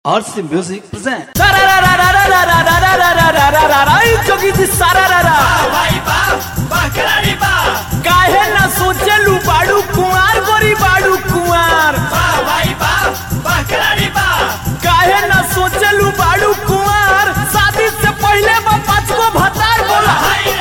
RC Music present. जोगी जी सारा रा रा काहे ना सोचलू बाड़ू कुंवार गोरी बाड़ू कुंवार काहे ना सोचलू बाड़ू कुंवार शादी से पहले बा पाँच गो भतार बोला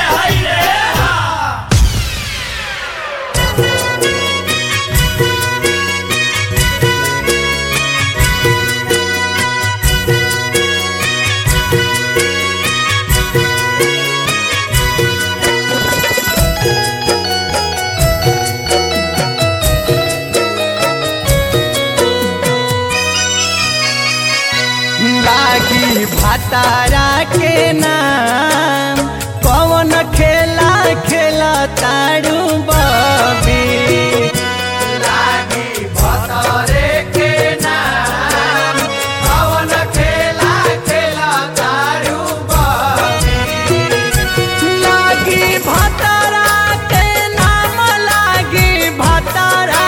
लागी भातारा के नाम कौन खेला खेला तारू बबी लागी भातारे के नाम कौन खेला खेला तारू बबी लागी भातारा के नाम लागी भातारा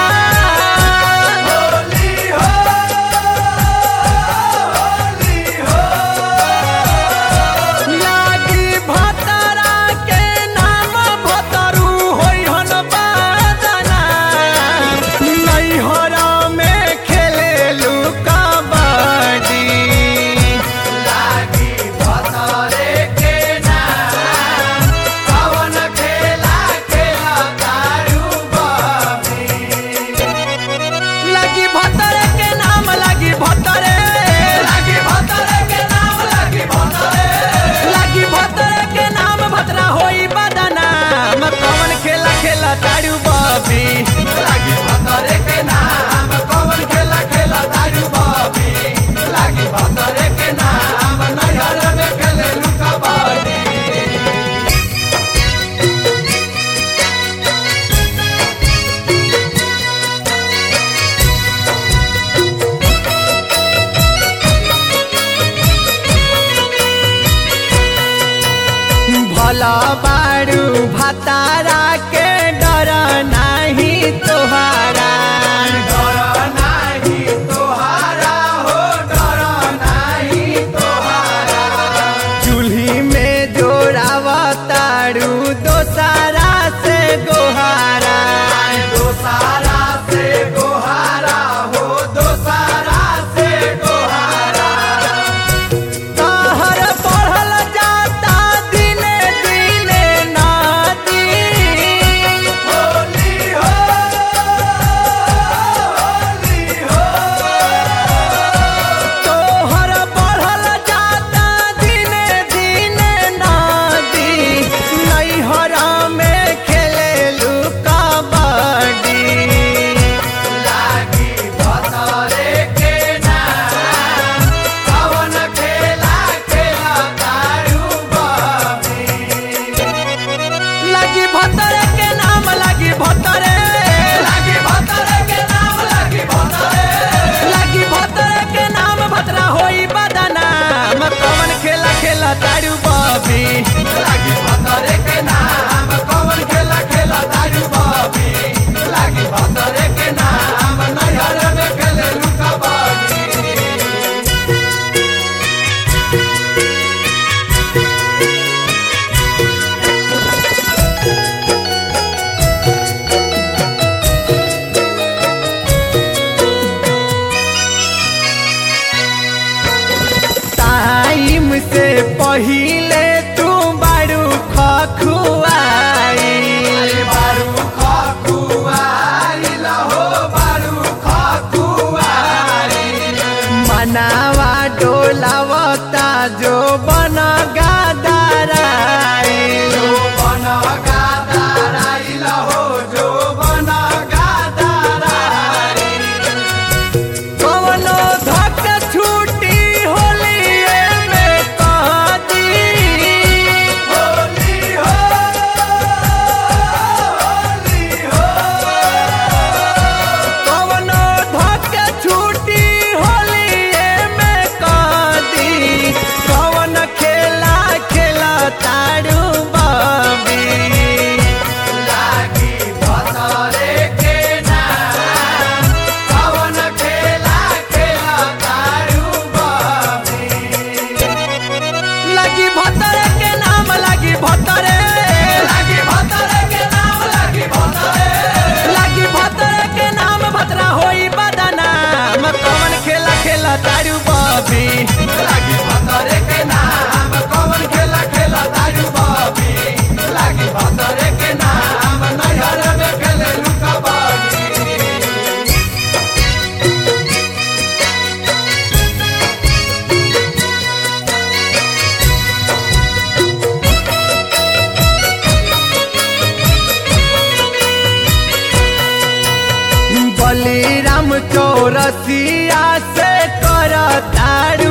होली हो लागी भतरा के नाम भतरू होइ हन बादना नैहरा में खेलेलु कबड्डी लागी भतरे के नाम कवन खेला खेला तारू लागी भतरे के नाम लागी भतरे लागी भतरे के नाम लागी भतरे लागी भतरे के नाम भतरा होई बदना म कौन खेला खेला तारू बबी लागी भतरे के नाम कौन खेला खेला तारू बबी लागी भतरे के नाम नैहर में खेले लुका बबी भला बारू भतारा के डर नाही तोहारा डर नाही तोहारा हो डर नाही तोहारा चूल्ही में जोड़ावतारू दोसारा से गोहारा दोसारा से गोहारा हो दोसारा से गोहारा कहर बढ़ल जाता दिने दिने नदी होली हो होली हो तोहर बढ़ल जाता दिने दिने नदी नैहरा में खेलेलु कबड्डी लागी भतरे के नाम कवन खेला खेला तारू बबी लागी भतरे के नाम लागी भतरे लागी भतरे के नाम लागी भतरे लागी भतरे के नाम भतरा होई बदना म कवन खेला खेला तारू बबी लागी भतरे के नाम कवन खेला खेला तारू बबी लागी भतरे के नाम नैहर में खेले लुका बबी टाइम से पहिले तू बारू खखुआई बारू खखुआई हो बारू खखुआई मनावा डोलावता जो बन गादाराई जो बन गादाराई हो जो बन गादाराई कवनो धक छूटी होलिए में कदी होली हो होली हो कवनो धक छूटी होलिए में कदी कवन खेला खेला तारू बबी रसिया से कर ताड़